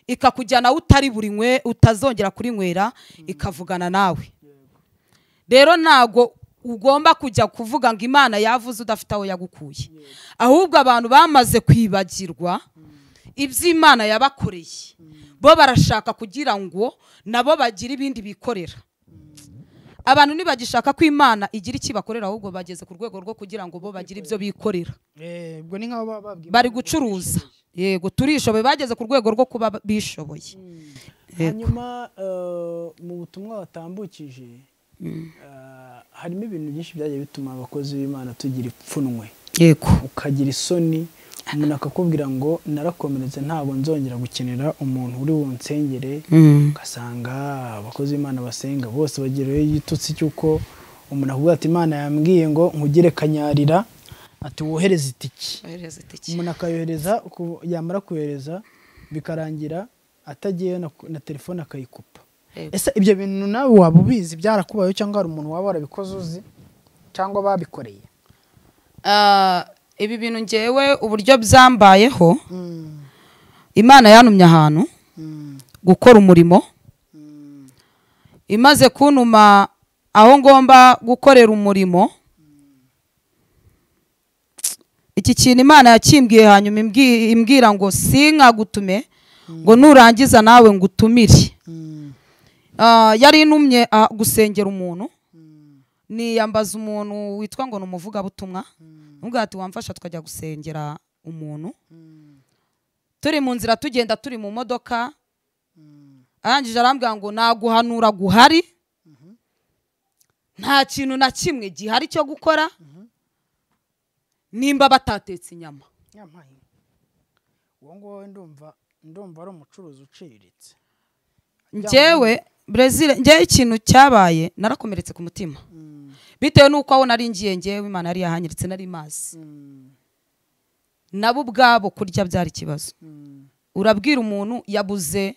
ikakujyana aho utari burinywe utazongera kurinywera ikavugana nawe rero ntago ugomba kujya kuvuga ngo imana yavuze udafite aho yagukuye ahubwo abantu bamaze kwibagirwa iby'imana yabakoreye bo barashaka kugira ngo nabo bagire ibindi bikorera abantu ntibagishaka ko imana igira iki bakorera ahubwo bageze ku rwego rwo kugira ngo bo bagire ibyo bikorera ubwo ni nk'abo baba babwiye bari gucuruza yego turishoboye bageze ku rwego rwo kuba bishoboye yego hanyuma eh, mu butumwa watambukije eh, harimo ibintu byinshi byagiye bituma abakozi b'imana tugira ipfunwe yego ukagira isoni umuntu akakubwira ngo narakomeretse ntabwo nzongera gukenera umuntu uri bunsengere Mm. ugasanga abakozi b'imana basenga bose bageraho igitutsi cy'uko umuntu avuga ati imana yambwiye ngo nkugire kanyarira ati wohereze itiki Ohereza itike. umuntu akayohereza ku- yamara kohereza bikarangira atagiye na, na telefone akayikupa Yego. ese ibyo bintu nawe waba ubizi byarakubayeho cyangwa hari umuntu waba warabikoze uzi cyangwa babikoreye Ah, ibi bintu ngewe uburyo byambayeho imana yantumye ahantu gukora umurimo imaze kuntuma aho ngomba gukorera umurimo iki kintu imana yakimbwiye hanyuma imbwi- imbwira ngo sinkagutume ngo nurangiza nawe ngutumire Ah, yari intumye ah, gusengera umuntu niyambaza umuntu witwa ngo ni umuvugabutumwa nubwo ati wamfasha tukajya gusengera umuntu turi mu nzira tugenda turi mu modoka arangije arambwira ngo naguhanura guhari nta kintu na kimwe gihari cyo gukora nimba batatetse inyama nyampaye uwo nguwo ndumva ndumva ari umucuruzi uciriritse njyewe brezil njyewe ikintu cyabaye narakomeretse ku mutima bitewe n'uko aho nari ngiye njyewe imana yari yahanyiritse nari mazi nabo ubwabo kurya byari ikibazo urabwira umuntu yabuze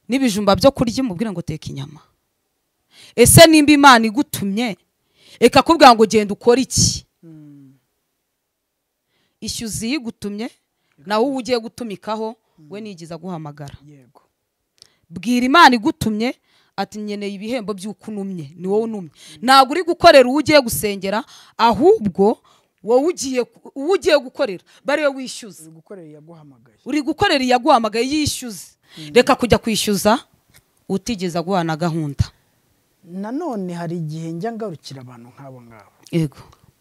n'ibijumba byo kurya umubwire ngo teka inyama ese nimba imana igutumye reka kubwira ngo genda ukore iki ishyuza iyigutumye nawe uwo ugiye gutumikaho we nigiza aguhamagara yego bwira imana igutumye ati nkeneye ibihembo by'uko unumye ni wowe unumye ntabwo uri gukorera uwo ugiye gusengera ahubwo wowe ugiye ku- uwo ugiye gukorera bari we wishyuza uri gukorera yaguhamagaye uri gukorera iyaguhamagaye yishyuza reka kujya kwishyuza utigeze aguha na gahunda nanone hari igihe njya ngarukira abantu nk'abo ngabo yego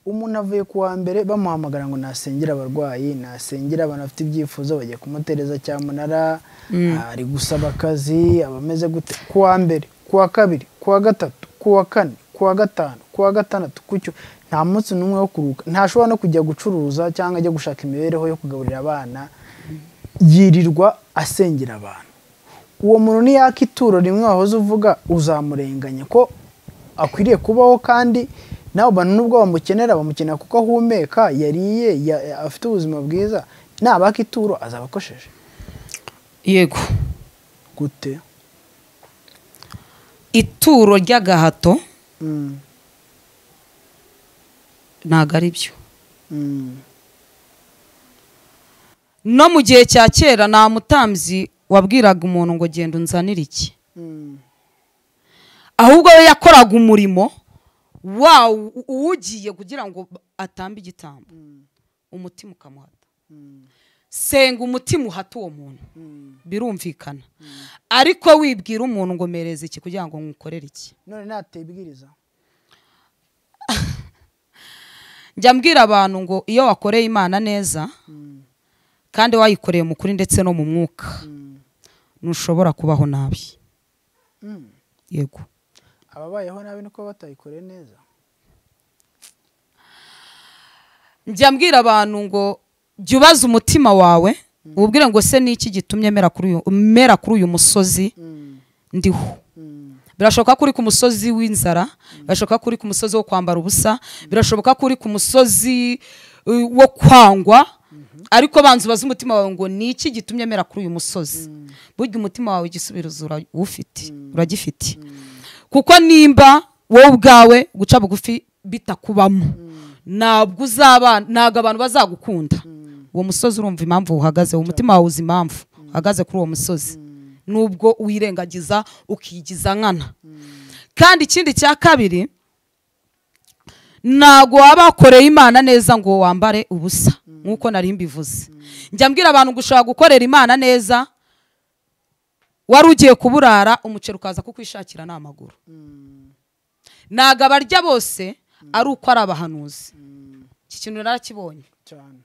umuntu avuye ku wa mbere bamuhamagara ngo nasengere abarwayi nasengere abantu bafite ibyifuzo bagiye kumutereza cyamunara ari gusaba akazi abameze gute ku wa mbere ku wa kabiri ku wa gatatu ku wa kane ku wa gatanu ku wa gatandatu ku cyo nta munsi n'umwe wo kuruhuka ntashobora no kujya gucuruza cyangwa ajya gushaka imibereho yo kugaburira abana yirirwa asengera abantu uwo muntu niyaka ituro rimwe wahoze uvuga uzamurenganya ko akwiriye kubaho kandi nawe abantu nubwo bamukenera bamukenera kuko ahumeka yariye ya- ya- afite ubuzima bwiza nabaka ituro azaba akosheje yego gute ituro ry'agahato Mm, ntabwo ari byo mm, no mu gihe cya kera nta mutambyi wabwiraga umuntu ngo genda unzanire iki mm, ahubwo we yakoraga umurimo wa uwugiye kugira ngo atambe igitambo umutima ukamuhata mm, senga umutima uhata uwo muntu mm. birumvikana ariko wibwira umuntu ngo mereza iki kugira ngo nkukorere iki none nateye ibwiriza njya mbwira abantu ngo iyo wakoreye imana neza kandi wayikoreye mu kuri ndetse no mu mwuka Mm, ntushobora kubaho nabi mm. yego ababayeho nabi nuko batayikoreye neza njya mbwira abantu ngo jya ubaza umutima wawe ubwire ngo se niki gitumye mera kuri uyu- mera kuri uyu musozi Mm, ndiho mm, birashoboka ko uri ku musozi w'inzara birashoboka ko uri ku musozi wo kwambara ubusa birashoboka ko uri ku musozi uh, wo kwangwa ariko banza ubaze umutima wawe ngo ni iki gitumye mera kuri uyu musozi burya umutima wawe igisubizo urawufite uragifite kuko nimba wowe ubwawe guca bugufi bitakubamo ntabwo uzaba ntabwo abantu bazagukunda uwo musozi urumva impamvu uhagazeho umutima wawe uzi impamvu uhagaze kuri uwo musozi nubwo wirengagiza ukigiza nkana kandi ikindi cya kabiri ntabwo waba wakoreye imana neza ngo wambare ubusa nk'uko nari mbivuze njya mbwira abantu ngo ushobora gukorera imana neza wari ugiye kuburara umuceri ukaza kukwishakira n'amaguru ntabwo abarya bose ari uko ari abahanuzi iki kintu narakibonye cyane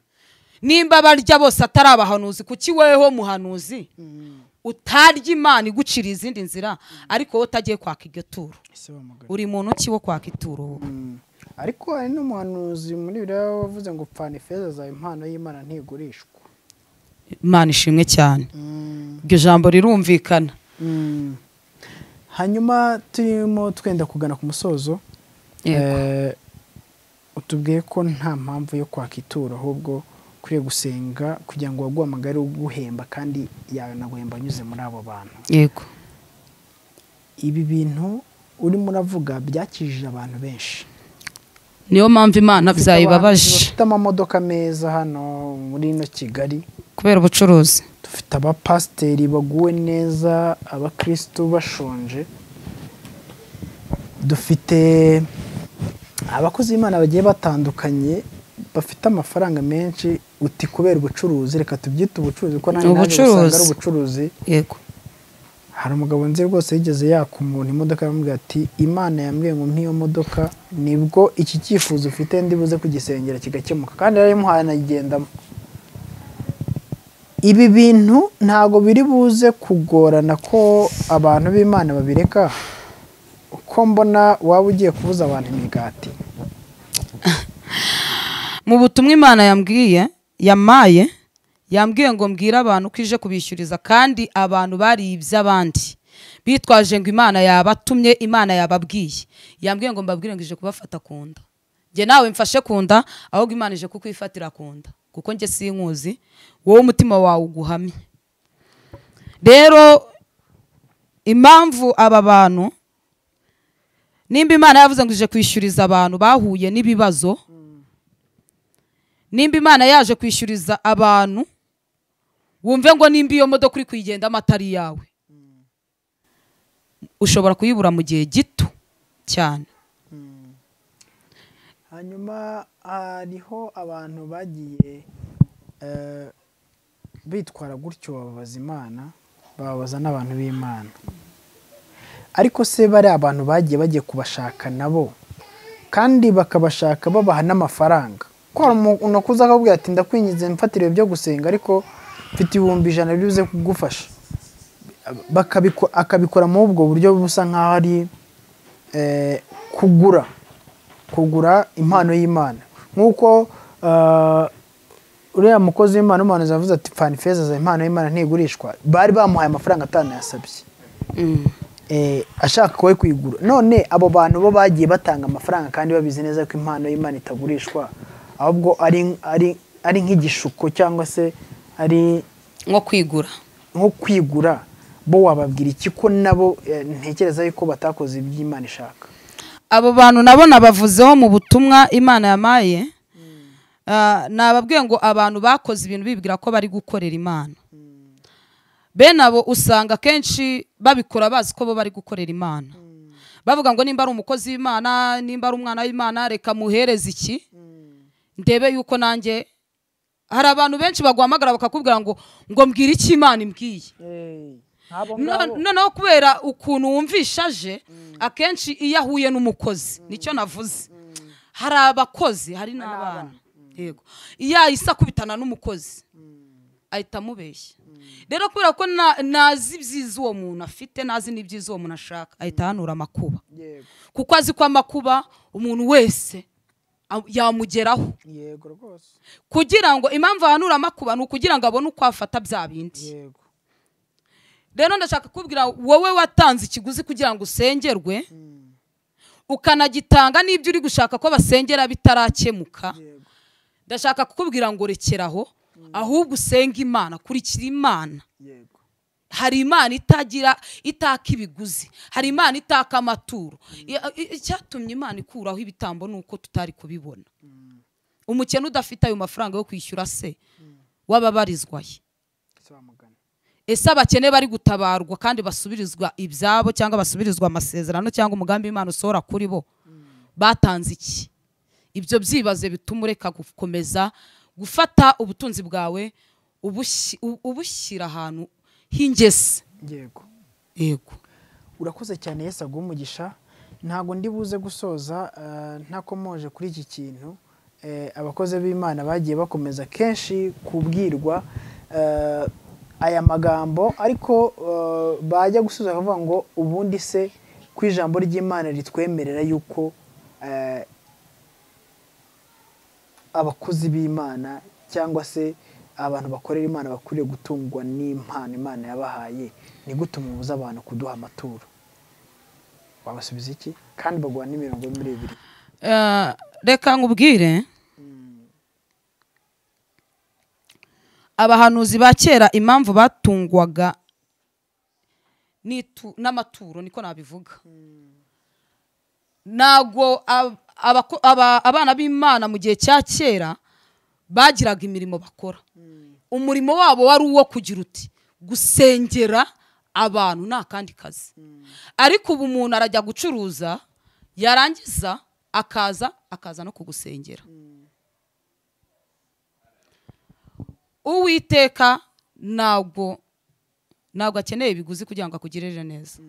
nimba abarya bose atari abahanuzi kuki weho muhanuzi Mm, utarya imana igucira izindi nzira ariko wowe utagiye kwaka iryo turo ese bamugana uri muntu ki wo kwaka ituro wowe Mm. ariko hari n'umuhanuzi muri biriya wavuze ngo pfana ifeza zawe impano y'imana ntigurishwa imana ishimwe cyane iryo jambo rirumvikana Mm. hanyuma turimo twenda kugana ku musozo yego Eh, utubwiye ko nta mpamvu yo kwaka ituro ahubwo ukwiye gusenga kugira ngo uwaguhamagare uguhemba kandi yanaguhemba anyuze muri abo bantu yego ibi bintu urimo uravuga byakijije abantu benshi niyo mpamvu imana Ufite abahanzi byayibabaje bafite amamodoka meza hano muri ino kigali kubera ubucuruzi dufite abapasiteri baguwe neza abakirisitu bashonje dufite abakozi b'imana bagiye batandukanye bafite amafaranga menshi uti kubera ubucuruzi reka tubyite ubucuruzi kuko nanjye naje Ubucuruzi. gusanga ari ubucuruzi yego hari umugabo nzi rwose yigeze yaka umuntu imodoka aramubwira ati imana yambwiye ngo mpiyo modoka nibwo iki cyifuzo ufite ndibuze kugisengera kigakemuka kandi yarayimuhaye anayigendamo ibi bintu ntago biri buze kugorana ko abantu b'imana babireka uko mbona waba ugiye kubuza abantu imigati mu butumwa imana yambwiye yamaye yambwiye ngo mbwire abantu ko ije kubishyuriza kandi abantu bariye iby'abandi bitwaje ngo imana yabatumye imana yababwiye yambwiye ngo mbabwire ngo ije kubafata ku nda njye nawe mfashe ku nda ahubwo imana ije kukwifatira ku nda kuko njye sinkuzi wowe umutima wawe uguhamye rero impamvu aba bantu nimba imana yavuze ngo ije kwishyuriza abantu bahuye n'ibibazo nimba imana yaje kwishyuriza abantu wumve ngo nimba iyo modoka uri kuyigendamo atari iyawe ushobora kuyibura mu gihe gito cyane hanyuma hariho abantu bagiye eh, bitwara gutyo bababaza imana bababaza n'abantu b'imana ariko se bari abantu bagiye bagiye kubashaka nabo kandi bakabashaka babaha n'amafaranga ko hari umuntu akuza akakubwira ati ndakwingize mfatire ibyo gusenga ariko mfite ibihumbi ijana bibuze kugufasha bakabiko- akabikora muri ubwo buryo busa nk'aho ari eh, kugura kugura impano y'imana nk'uko eh, uriya mukozi w'imana w'imana zavuze ati pfana ifeza za impano y'imana ntigurishwa bari bamuhaye amafaranga atanayasabye eh, ashaka we kuyigura none abo bantu bo bagiye batanga amafaranga kandi babizi neza ko impano y'imana itagurishwa ahubwo ari, ari, ari nk'igishuko cyangwa se ari nko kwigura nko kwigura bo wababwira iki ko nabo eh, ntekereza yuko batakoze iby'imana ishaka abo bantu nabo nabavuzeho mu butumwa imana yamaye Ah, nababwiye ngo abantu bakoze ibintu bibwira ko bari gukorera imana bene abo usanga akenshi babikora bazi ko bo bari gukorera imana bavuga ngo nimba ari umukozi w'imana nimba ari umwana w'imana reka muhereze iki ndebe yuko nanjye hari abantu benshi baguhamagara bakakubwira ngo ngo mbwire icyo imana imbwiye No- noneho kubera ukuntu wumvisha aje akenshi iyo ahuye n'umukozi nicyo navuze hari abakozi hari n'abana yego iyo yahise akubitana n'umukozi ahita amubeshya rero kubera ko na- nazi ibyiza uwo muntu afite nazi n'ibyiza uwo muntu ashaka ahita ahanura amakuba yego kuko azi ko amakuba umuntu wese a- yamugeraho yego rwose kugira ngo impamvu ahanura amakuba ni ukugira ngo abone uko afata bya bindi yego rero ndashaka kubwira wowe watanze ikiguzi kugira ngo usengerwe ukanagitanga n'ibyo uri gushaka ko basengera bitarakemuka yego ndashaka kukubwira ngo rekeraho ahubwo usenge imana kurikira imana yego hari imana itagira itaka ibiguzi hari imana itaka amaturo I- i- icyatumye imana ikuraho ibitambo ni uko tutari kubibona umukene udafite ayo mafaranga yo kwishyura se wababarizwaye ese wamugana ese abakene bari gutabarwa kandi basubirizwa ibyabo cyangwa basubirizwa amasezerano cyangwa umugambi w'imana usohora kuri bo batanze iki ibyo byibaze bituma ureka gukomeza gufata ubutunzi bwawe ubushyi- u- ubushyira ahantu h'ingese yego yego urakoze cyane yesu aguha umugisha ntabwo ndi buze gusoza eh, ntakomoje kuri iki kintu Eh, abakozi b'imana bagiye bakomeza kenshi kubwirwa eh, aya magambo ariko eh, bajya gusubiza bakavuga ngo ubundi se ko ijambo ry'imana ritwemerera yuko eh, abakozi b'imana cyangwa se abantu bakorera imana bakwiriye gutungwa n'impano imana yabahaye ni gute mubuza abantu kuduha amaturo wabasubiza iki kandi baguha n'imirongo yo muri bibiri Eh, reka nkubwire abahanuzi ba kera impamvu batungwaga n'itu- n'amaturo niko nabivuga ntabwo ab- abako- aba- abana b'imana mu gihe cya kera bagiraga imirimo bakora umurimo wabo wari uwo kugira uti gusengera abantu nta kandi kazi ariko ubu umuntu arajya gucuruza yarangiza akaza akaza no kugusengera uwiteka ntabwo ntabwo akeneye ibiguzi kugira ngo akugirire neza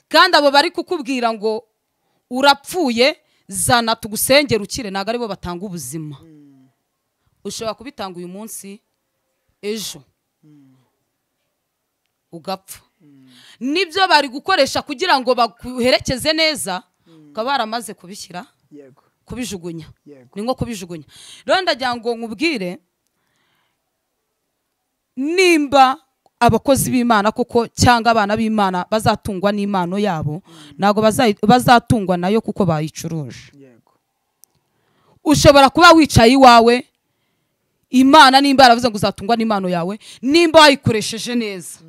kandi abo bari kukubwira ngo urapfuye zana tugusengere ukire ntabwo aribo batanga ubuzima ushobora kubitanga uyu munsi ejo ugapfa nibyo bari gukoresha kugira ngo baguherekeze neza ukaba waramaze kubishyira yego kubijugunya yego ni nko kubijugunya rero ndagira ngo nkubwire nimba abakozi b'imana koko cyangwa abana b'imana bazatungwa n'impano yabo ntabwo bazayi- bazatungwa nayo kuko bayicuruje yego ushobora kuba wicaye iwawe imana nimba yaravuze ngo uzatungwa n'impano yawe nimba wayikoresheje neza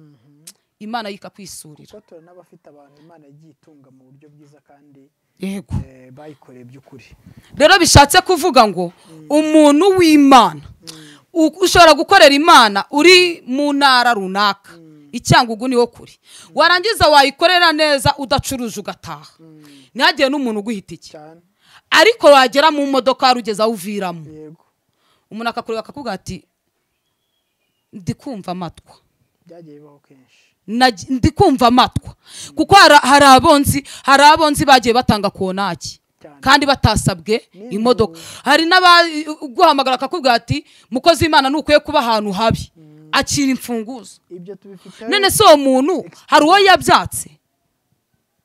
imana yo ikakwisurira kuko turabona n'abafite abantu imana yagiye itunga mu buryo bwiza kandi yego eh, bayikoreye by'ukuri rero bishatse kuvuga ngo umuntu w'imana u- ushobora gukorera imana uri mu ntara runaka icyangugu niho kuri warangiza wayikorera neza udacuruje ugataha ntihagire n'umuntu uguhita iki cyane ariko wagera mu modoka hari ugeze aho uviramo yego umuntu akakureba akakubwira ati ndi kumva amatwa byagiye bibaho kenshi Nagi- ndi kumva amatwa kuko hari- hari abonzi hari abonzi bagiye batanga konaki cyane kandi batasabwe imodoka hari n'abaguhamagara akakubwira ati mukozi w'imana ntukwiye kuba ahantu habi akira imfunguzo ibyo tubifite none se uwo muntu hari uwo yabyatse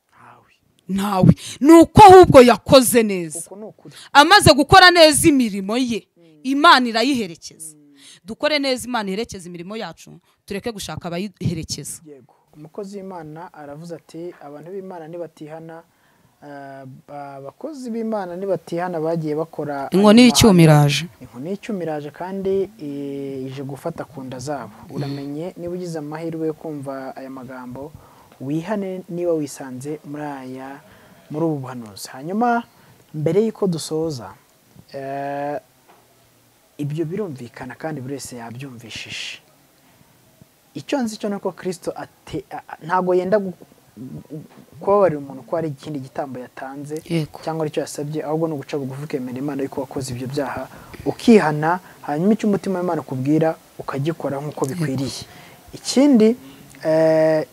ntawe ntawe ni uko ahubwo yakoze neza uko ni ukuri amaze gukora neza imirimo ye imana irayiherekeza dukore neza imana iherekeza imirimo yacu tureke gushaka abayiherekeza yego umukozi w'imana aravuze ati abantu b'imana nibatihana eh, abakozi b'imana nibatihana bagiye bakora inkoni ayo mahano." y'icyuma iraje inkoni y'icyuma iraje kandi eh, ije gufata ku nda zabo uramenye niba ugize amahirwe yo kumva aya magambo wihane niba wisanze muri aya muri ubu buhanuzi hanyuma mbere y'uko dusoza eh, ibyo birumvikana kandi buri wese yabyumvishije icyo nzi cyo ni uko kirisito ate- a- a- ntabwo yenda gu- gu- kubabarira umuntu ko hari ikindi gitambo yatanze Yego. cyangwa aricyo yasabye ahubwo ni uguca bugufi ukemera imana yuko wakoze ibyo byaha ukihana hanyuma icyo umutima w'imana ukubwira ukagikora nk'uko bikwiriye ikindi eh,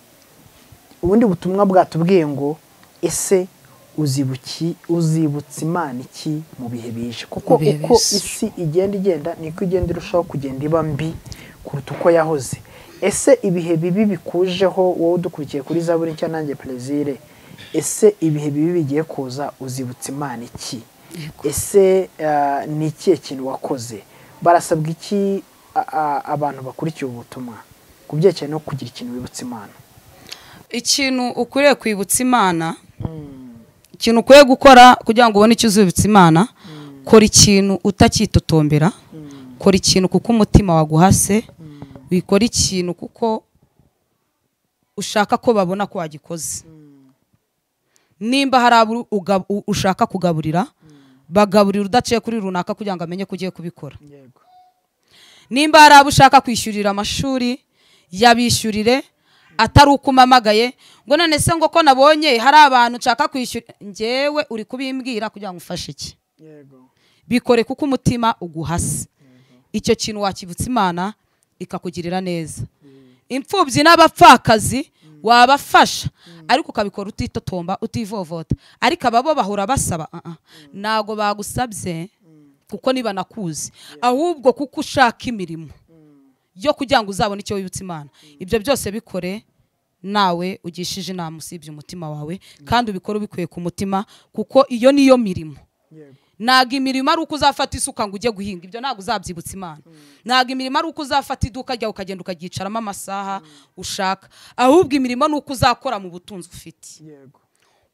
ubundi butumwa bwatubwiye ngo ese uzibuki uzibutsa imana iki mu bihe bije kuko Mu bihe uko bije. isi igenda igenda niko igenda irushaho kugenda iba mbi kuruta uko yahoze ese ibihe bibi bikujeho wowe udukurikiye kuri zaburi nshya nanjye perezire ese ibihe bibi bigiye kuza uzibutsa imana iki ese ah, ni ikihe kintu wakoze barasabwa iki a- a- abantu bakurikiye ubu butumwa ku byerekeye no kugira ikintu wibutsa imana ikintu ukwiriye kwibutsa imana ikintu ukwiye gukora kugira ngo ubone icyo uzibutsa imana kora ikintu utakitotombera kora ikintu kuko umutima waguhase wikora ikintu kuko ushaka ko babona ko wagikoze nimba hari abo uga- u- ushaka kugaburira bagaburira udaciye kuri runaka kugira ngo amenye ko ugiye kubikora yego nimba hari abo ushaka kwishyurira amashuri yabishyurire atari uko umamagaye ngo none se ngo ko nabonye hari abantu nshaka kwishyura ngewe uri kubimbwira kugira ngo ufashe iki yego bikore kuko umutima uguhase icyo kintu wakibutsa imana ikakugirira neza imfubyi n'abapfakazi wabafasha ariko ukabikora utitotomba utivovota ariko ababo bahora basaba "Ah, ah, ntabwo bagusabye kuko nibanakuzi ahubwo kuko ushaka imirimo yo kugira ngo uzabone icyo wibutsa imana ibyo byose bikore nawe ugishije inama usibye umutima wawe kandi ubikore ubikuye ku mutima kuko iyo niyo mirimo yego ntabwo imirimo ari uko uzafata isuka ngo ujye guhinga ibyo ntabwo uzabyibutsa imana ntabwo imirimo ari uko uzafata iduka ryawe ukagenda ukaryicaramo amasaha ushaka ahubwo imirimo ni uko uzakora mu butunzi ufite yego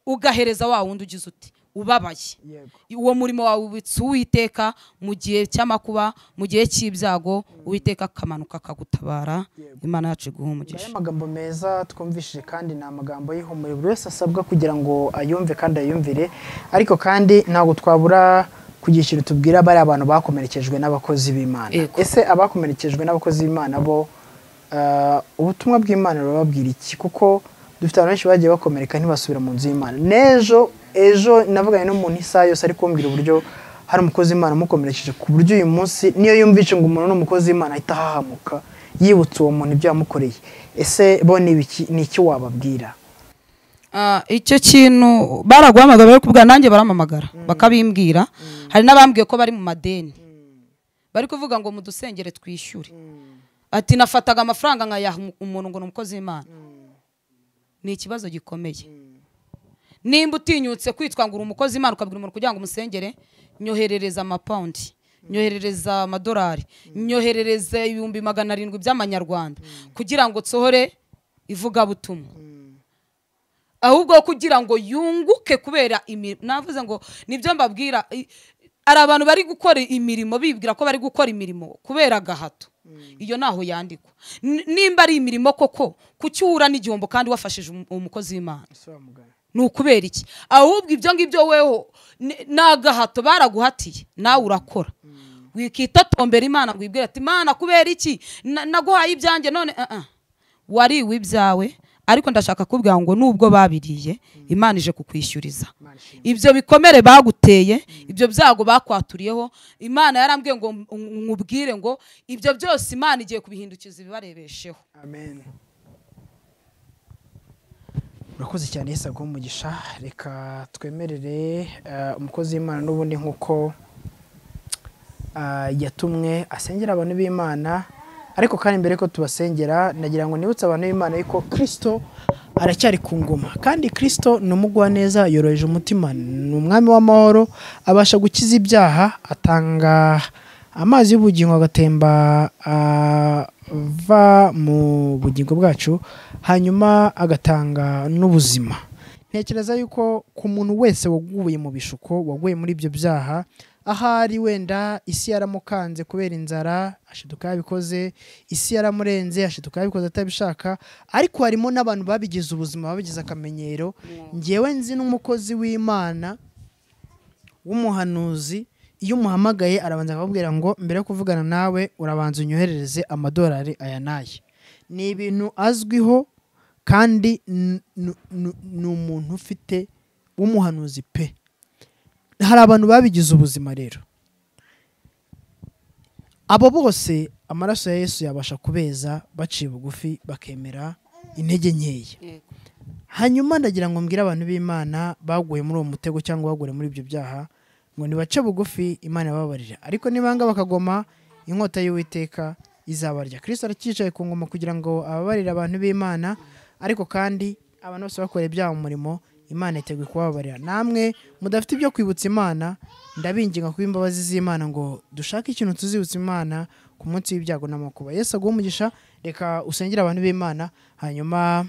ugahereza wa wundi ugize uti ubabaye yego uwo murimo wawe ubitse uwiteka mu gihe cy'amakuba mu gihe cy'ibyago uwiteka akamanuka akagutabara Yego. imana yacu iguha Aya umugisha magambo meza twumvishije kandi ni amagambo y'ihumure buri wese asabwa kugira ngo ayumve kandi ayumvire ariko kandi ntabwo twabura kugira ikintu tubwira bariya abantu bakomerekejwe n'abakozi b'imana Yego. ese abakomerekejwe n'abakozi b'imana bo ah, ubutumwa bw'imana burababwira iki kuko dufite abantu benshi bagiye bakomereka ntibasubira mu nzu y'imana n'ejo ejo navuganye n'umuntu isaha yose ari kumbwira uburyo hari umukozi w'imana umukomerekeje ku buryo uyu munsi niyo yumvishe ngo umuntu ni umukozi w'imana ahita ahahamuka yibutse uwo muntu ibyo yamukoreye ese bo ni ibiki- ni iki wababwira Ah, icyo kintu baraguhamagara bari kubwira nanjye barampamagara bakabimbwira hari n'abambwiye ko bari mu madeni bari kuvuga ngo mudusengere twishyure ati nafataga amafaranga nkayaha umu- umuntu ngo ni umukozi w'imana ni ikibazo gikomeye nimba utinyutse kwitwa ngo uri umukozi w'imana ukabwira umuntu kugira ngo umusengere nyoherereza amapawundi nyoherereza amadolari nyoherereza ibihumbi magana arindwi by'amanyarwanda kugira ngo nsohore ivugabutumwa ahubwo kugira ngo yunguke kubera imirimo navuze ngo nibyo mbabwira i- hari abantu bari gukora imirimo bibwira ko bari gukora imirimo kubera agahato iyo ntaho yandikwa N- nimba ari imirimo koko kuki uhura n'igihombo kandi wafashije umu- umukozi w'imana ni ukubera iki ahubwo ibyo ngibyo weho ni- ni agahato baraguhatiye nawe urakora wikitotombera imana ngo wibwire ati imana kubera iki Na- naguhaye ibyanjye none ah, ah. wariwe ibyawe ariko ndashaka kubwira ngo nubwo babiriye imana ije kukwishyuriza ibyo bikomere baguteye ibyo byago bakwaturiyeho imana yarambwiye ngo m- nkubwire ngo ibyo byose imana igiye kubihindukiza ibibarebesheho amen urakoze cyane yesu aguhe umugisha reka twemerere eh, umukozi w'imana n'ubundi nk'uko ah, yatumwe asengera abantu b'imana ariko kandi mbere ko tubasengera nagira ngo nibutse abantu b'imana yuko kirisito aracyari ku ngoma kandi kirisito ni umugwaneza yoroheje umutima ni umwami w'amahoro abasha gukiza ibyaha atanga amazi y'ubugingo agatemba ava mu bugingo bwacu hanyuma agatanga n'ubuzima ntekereza yuko ku muntu wese waguye mu bishuko waguye muri ibyo byaha ahari wenda isi yaramukanze kubera inzara ashiduka yabikoze isi yaramurenze ashiduka yabikoze atabishaka ariko harimo n'abantu babigize ubuzima babigize akamenyero ngewe nzi n'umukozi w'imana w'umuhanuzi iyo umuhamagaye arabanza akakubwira ngo mbere yo kuvugana nawe urabanza unyoherereze amadolari aya n'aya ni ibintu azwiho kandi n- n- n- ni umuntu ufite w'umuhanuzi pe hari abantu babigize ubuzima rero abo bose amaraso ya yesu yabasha kubeza baciye bugufi bakemera intege nkeya hanyuma ndagira ngo mbwire abantu b'imana baguye muri uwo mutego cyangwa baguye muri ibyo byaha ngo nibace bugufi imana ibabarira ariko nibanga bakagoma inkota y'uwiteka izabarya kristo aracyicaye ku ngoma kugira ngo ababarire abantu b'imana ariko kandi abantu bose bakora ibyaha mu murimo imana iteguye kubabarira namwe mudafite ibyo kwibutsa imana ndabinginga kuba imbabazi z'imana ngo dushake ikintu tuzibutsa imana ku munsi w'ibyago n'amakuba yesu aguhe umugisha reka usengere abantu b'imana hanyuma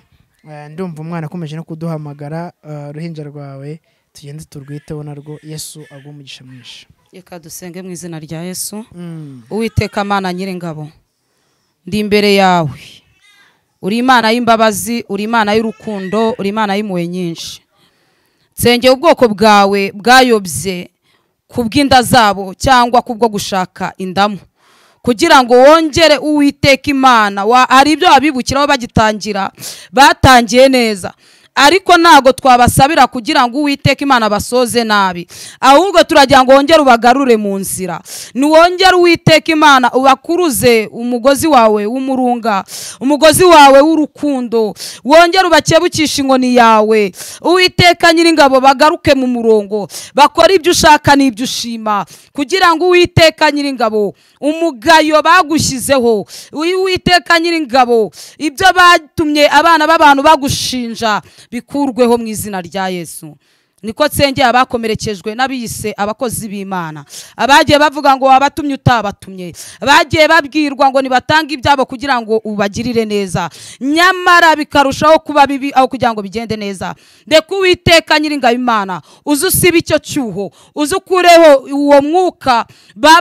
Eh, ndumva umwana akomeje no kuduhamagara eh, uruhinja rwawe tugende turwiteho narwo yesu agwe umugisha mwinshi reka dusenge mu izina rya yesu Mm. uwiteka mana nyir'ingabo ndi imbere yawe uri imana y'imbabazi uri imana y'urukundo uri imana y'impuhwe nyinshi nsengera ubwoko bwawe bwayobye ku bw'inda zabo cyangwa kubwo gushaka indamu kugira ngo wongere uwiteka imana Wa- hari ibyo babibukiraho bagitangira batangiye neza ariko ntabwo twabasabira kugira ngo uwiteka imana basoze nabi ahubwo turagira ngo wongere ubagarure mu nzira niwongere uwiteka imana ubakuruze umugozi wawe w'umurunga umugozi wawe w'urukundo wongere ubakebukishe inkoni yawe uwiteka nyiringabo bagaruke mu murongo bakore ibyo ushaka n'ibyo ushima kugira ngo uwiteka nyiringabo umugayo bagushyizeho uri uwiteka nyiringabo ibyo batumye abana b'abantu bagushinja bikurweho mu izina rya yesu niko nsengera abakomerekejwe n'abiyise abakozi b'imana abagiye bavuga ngo wabatumye utabatumye abagiye babwirwa ngo nibatange ibyabo kugira ngo ubagirire neza nyamara bikarushaho kuba bibi aho kugira ngo bigende neza ndeka uwiteka nyiringabo imana uze usibe icyo cyuho uze ukureho uwo mwuka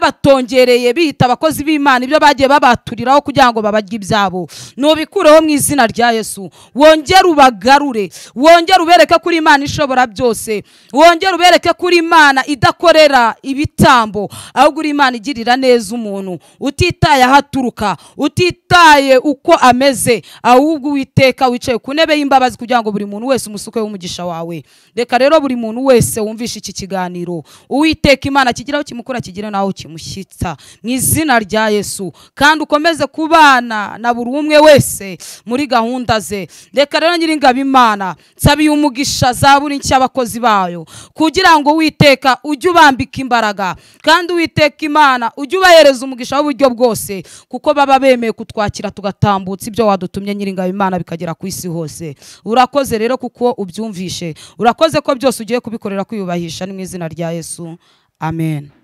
babatongereye bita abakozi b'imana ibyo bagiye babaturiraho kugira ngo babarye ibyabo nubikureho mu izina rya yesu wongere ubagarure wongere ubereke kuri imana ishobora byose bose wongere ubereke ko uri imana idakorera ibitambo ahubwo uri imana igirira neza umuntu utitaye aho aturuka utitaye uko ameze ahubwo uwiteka wicaye ku ntebe y'imbabazi kugira ngo buri muntu wese umusukeho umugisha wawe reka rero buri muntu wese wumvishe iki kiganiro uwiteka imana kigiraho kimukura kigire naho kimushyitsa mu izina rya yesu kandi ukomeze kubana na buri umwe wese muri gahunda ze reka rero nyiringabo imana nsabiye umugisha za buri nshya abakozi bayo kugira ngo witeka ujye ubambika imbaraga kandi witeka imana ujye ubahereza umugisha w'uburyo bwose kuko baba bemeye kutwakira tugatambutsa ibyo wadutumye nyiringabo imana bikagera ku isi hose urakoze rero kuko ubyumvishe urakoze ko byose ugiye kubikorera kwiyubahisha ni mu izina rya yesu amen